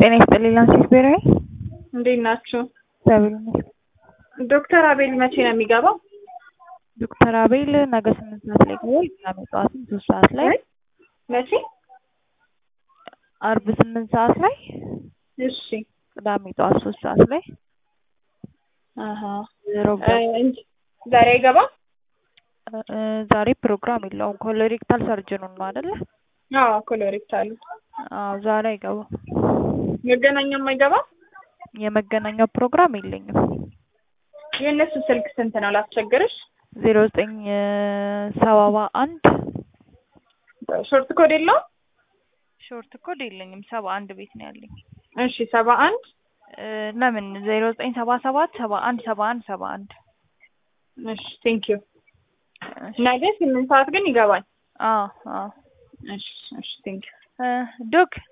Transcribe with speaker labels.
Speaker 1: ጤና ይስጥልኝ ላንሲስ ብሔራዊ
Speaker 2: እንዴት ናችሁ?
Speaker 1: እግዚአብሔር ይመስገን።
Speaker 2: ዶክተር አቤል መቼ ነው የሚገባው?
Speaker 1: ዶክተር አቤል ነገ ስምንት ሰዓት ላይ ይገባል። ቅዳሜ ጠዋትም ሶስት ሰዓት ላይ
Speaker 2: መቼ?
Speaker 1: አርብ ስምንት ሰዓት ላይ
Speaker 2: እሺ
Speaker 1: ቅዳሜ ጠዋት ሶስት ሰዓት ላይ
Speaker 2: አሀ
Speaker 1: ሮብ
Speaker 2: እ እንጂ ዛሬ አይገባም?
Speaker 1: እ ዛሬ ፕሮግራም የለውም። ኮሎሬክታል ሰርጅኑን ነው አይደለ?
Speaker 2: አዎ ኮሎሬክታል
Speaker 1: አዎ ዛሬ አይገባም።
Speaker 2: መገናኛም አይገባም?
Speaker 1: የመገናኛው ፕሮግራም የለኝም።
Speaker 2: የእነሱ ስልክ ስንት ነው ላስቸግርሽ?
Speaker 1: ዜሮ ዘጠኝ ሰባ አንድ
Speaker 2: ሾርት ኮድ የለውም?
Speaker 1: ሾርት ኮድ የለኝም። ሰባ አንድ ቤት ነው ያለኝ።
Speaker 2: እሺ ሰባ አንድ
Speaker 1: እ ለምን ዜሮ ዘጠኝ ሰባ ሰባት ሰባ አንድ ሰባ አንድ ሰባ አንድ
Speaker 2: እሺ ቴንክ ዩ ነገ ስምንት ሰዓት ግን ይገባል።
Speaker 1: አዎ አዎ
Speaker 2: እሺ እሺ ቴንክ ዩ
Speaker 1: እ ዶክ